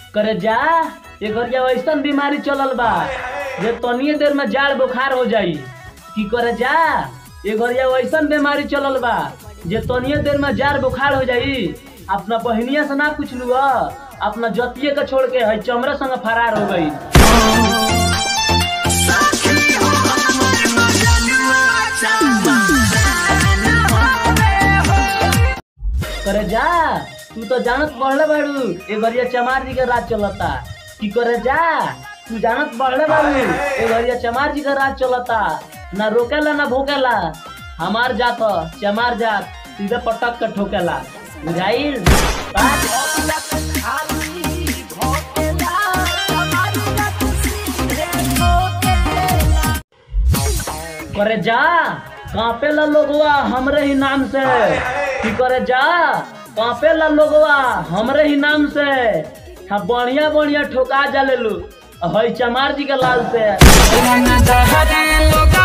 करे जा ये घरिया ऐसन बीमारी चलल बा जे तनिए देर में जाड़ बुखार हो जाई की करे जा ये घरिया ऐसन बीमारी चलल बा जे तनिए देर में जाड़ बुखार हो जाई अपना बहनिया से ना पूछ लू अपना जतिये के छोड़ के है चमड़ा संग फरार हो गई करे जा तू तो जानत बढ़ले बाड़ू ए घरिया चमार जी के राज चलता की करे जा तू जानत बढ़ले बाड़ू ए घरिया चमार जी के राज चलता ना रोकेला ना भोकेला हमार जात ह, चमार जात सीधे पटक के ठोकेला बुझाइल बात करे जा कांपे ला लोगवा हमरे ही नाम से की करे जा कांपे ला लोगवा हमरे ही नाम से हाँ बढ़िया बढ़िया ठोका जा ले लू हई चमार जी के लाल से लोग